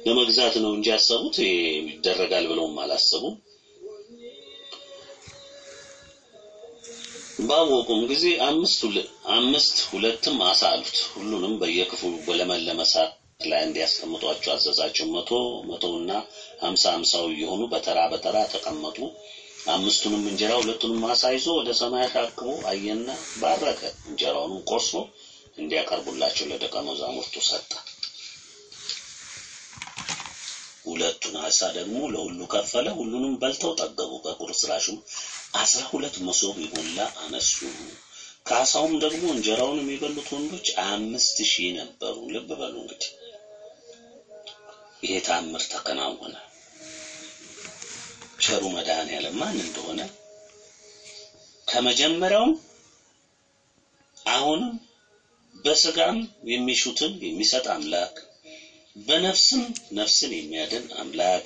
ለመግዛት ነው እንጂ ያሰቡት ይሄ ይደረጋል ብለውም አላሰቡም። ባወቁም ጊዜ አምስት ሁለ- አምስት ሁለትም አሳ አሉት። ሁሉንም በየክፍሉ በለመለመ ሳር ላይ እንዲያስቀምጧቸው አዘዛቸው። መቶ መቶውና ሀምሳ ሀምሳው እየሆኑ በተራ በተራ ተቀመጡ። አምስቱንም እንጀራ ሁለቱንም አሳ ይዞ ወደ ሰማይ አሻቅቦ አየና ባረከ። እንጀራውንም ቆርሶ እንዲያቀርቡላቸው ለደቀ መዛሙርቱ ሰጠ። ሁለቱን አሳ ደግሞ ለሁሉ ከፈለ። ሁሉንም በልተው ጠገቡ። በቁርስራሹም አስራ ሁለት መሶብ የሞላ አነሱ። ከአሳውም ደግሞ እንጀራውን የሚበሉት ወንዶች አምስት ሺህ ነበሩ። ልብ በሉ እንግዲህ ይሄ ተአምር ተከናወነ። ቸሩ መድኃኔዓለም ማን እንደሆነ ከመጀመሪያውም አሁንም በስጋም የሚሹትን የሚሰጥ አምላክ በነፍስም ነፍስን የሚያድን አምላክ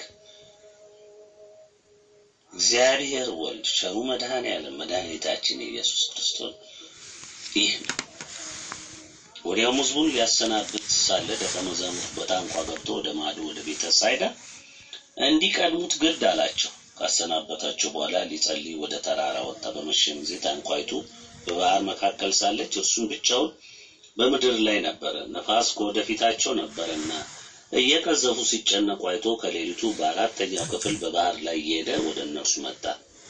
እግዚአብሔር ወልድ ቸሩ መድኃኔዓለም መድኃኒታችን ኢየሱስ ክርስቶስ ይህ ነው። ወዲያውም ሕዝቡን ሊያሰናብት ሳለ ደቀ መዛሙርት በታንኳ ገብቶ ወደ ማዶ ወደ ቤተ ሳይዳ እንዲቀድሙት ግድ አላቸው። ካሰናበታቸው በኋላ ሊጸልይ ወደ ተራራ ወጣ። በመሸም ጊዜ ታንኳይቱ በባህር መካከል ሳለች እርሱም ብቻውን በምድር ላይ ነበረ። ነፋስ ከወደፊታቸው ነበረና እየቀዘፉ ሲጨነቁ አይቶ ከሌሊቱ በአራተኛው ክፍል በባህር ላይ እየሄደ ወደ እነርሱ መጣ።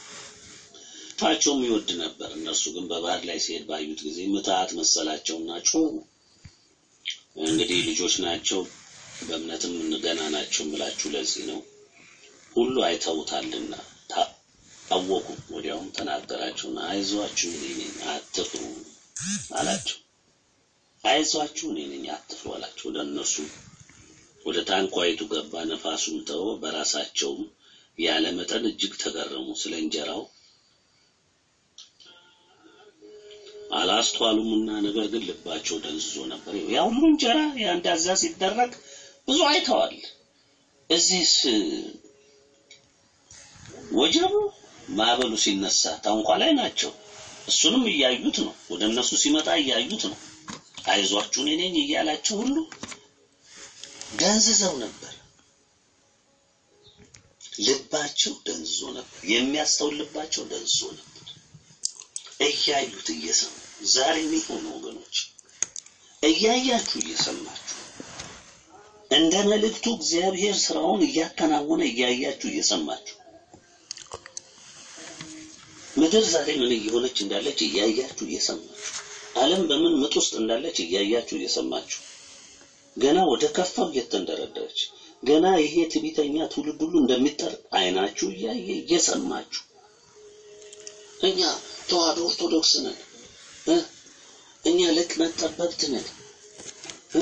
ታቸውም ይወድ ነበር። እነርሱ ግን በባህር ላይ ሲሄድ ባዩት ጊዜ ምትሃት መሰላቸውና ጮሁ። እንግዲህ ልጆች ናቸው፣ በእምነትም ገና ናቸው ብላችሁ ለዚህ ነው። ሁሉ አይተውታልና ታወቁ። ወዲያውም ተናገራቸውና አይዟችሁ እኔ ነኝ አትፍሩ አላቸው። አይዟችሁ እኔ ነኝ አትፍሩ አላቸው። ወደ እነርሱ ወደ ታንኳይቱ ገባ፣ ነፋሱም ተወ። በራሳቸውም ያለ መጠን እጅግ ተገረሙ። ስለ እንጀራው አላስተዋሉምና ነገር ግን ልባቸው ደንዝዞ ነበር። ያ ሁሉ እንጀራ ያ እንዳዛ ሲደረግ ብዙ አይተዋል። እዚህስ ወጀቡ ማዕበሉ ሲነሳ ታንኳ ላይ ናቸው። እሱንም እያዩት ነው። ወደ እነሱ ሲመጣ እያዩት ነው። አይዟችሁ እኔ ነኝ እያላቸው ሁሉ ደንዝዘው ነበር። ልባቸው ደንዝዞ ነበር። የሚያስተውል ልባቸው ደንዝዞ ነበር። እያዩት እየሰሙ ዛሬ የሚሆኑ ወገኖች እያያችሁ እየሰማችሁ እንደ መልእክቱ እግዚአብሔር ስራውን እያከናወነ እያያችሁ እየሰማችሁ ምድር ዛሬ ምን እየሆነች እንዳለች እያያችሁ እየሰማችሁ ዓለም በምን ምጥ ውስጥ እንዳለች እያያችሁ እየሰማችሁ ገና ወደ ከፋው እየተንደረደረች ገና ይሄ ትዕቢተኛ ትውልድ ሁሉ እንደሚጠር አይናችሁ እያየ እየሰማችሁ እኛ ተዋህዶ ኦርቶዶክስ ነን እ እኛ ልቅነት ጠበብት ነን እ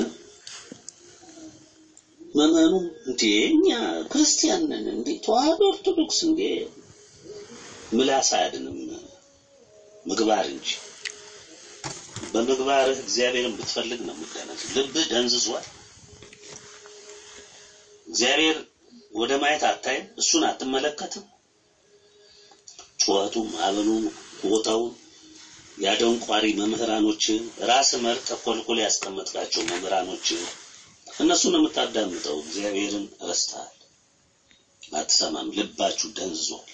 መመኑም እንዴ እኛ ክርስቲያን ነን እንዴ ተዋህዶ ኦርቶዶክስ እንዴ ምላስ አያድንም ምግባር እንጂ በምግባርህ እግዚአብሔርን ብትፈልግ ነው የምትደነቅ ልብህ ደንዝዟል እግዚአብሔር ወደ ማየት አታይም እሱን አትመለከትም ጩኸቱም አበሉም ቦታውን ያደንቋሪ መምህራኖች ራስ መርጠ ኮልኮል ያስቀመጥካቸው መምህራኖች እነሱን ነው የምታዳምጠው እግዚአብሔርን ረስተሃል አትሰማም ልባችሁ ደንዝዟል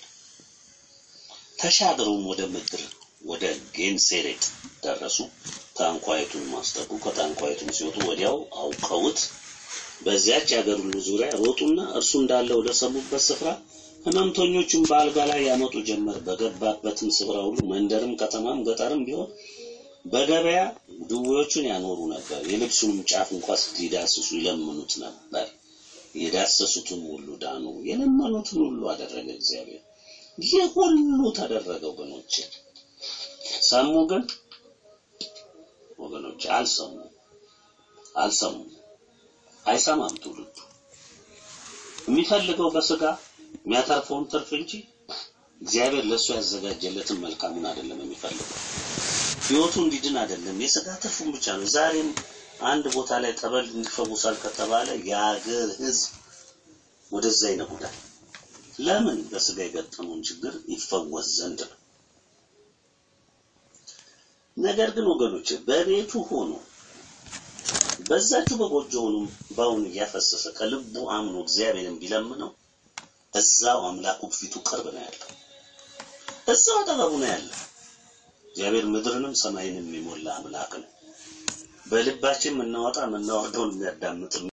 ተሻገሩም ወደ ምድር ወደ ጌንሴሬጥ ደረሱ ታንኳይቱን ማስጠጉ ከታንኳይቱም ሲወጡ ወዲያው አውቀውት በዚያች የአገር ሁሉ ዙሪያ ሮጡና እርሱ እንዳለ ወደ ሰሙበት ስፍራ ህመምተኞቹን በአልጋ ላይ ያመጡ ጀመር። በገባበትም ስፍራ ሁሉ መንደርም፣ ከተማም፣ ገጠርም ቢሆን በገበያ ድዌዎቹን ያኖሩ ነበር። የልብሱንም ጫፍ እንኳ ሊዳስሱ ይለምኑት ነበር። የዳሰሱትን ሁሉ ዳኑ። የለመኑትን ሁሉ አደረገ እግዚአብሔር። ይህ ሁሉ ተደረገ ወገኖች። ሰሙ ግን ወገኖች አልሰሙ አልሰሙ አይሰማም ትውልዱ የሚፈልገው በስጋ የሚያተርፈውን ትርፍ እንጂ እግዚአብሔር ለእሱ ያዘጋጀለትን መልካሙን አይደለም የሚፈልገው። ህይወቱ እንዲድን አይደለም፣ የስጋ ትርፉን ብቻ ነው። ዛሬም አንድ ቦታ ላይ ጠበል እንዲፈውሳል ከተባለ የሀገር ህዝብ ወደዛ ይነጉዳል። ለምን? በስጋ የገጠመውን ችግር ይፈወስ ዘንድ ነው። ነገር ግን ወገኖች በቤቱ ሆኖ በዛችሁ በጎጆውን ባውን እያፈሰሰ ከልቡ አምኖ እግዚአብሔርን ቢለምነው እዛው አምላኩ ፊቱ ቅርብ ነው ያለው፣ እዛው አጠገቡ ነው ያለው። እግዚአብሔር ምድርንም ሰማይንም የሞላ አምላክ ነው። በልባችን የምናወጣ የምናወርደውን የሚያዳምጥ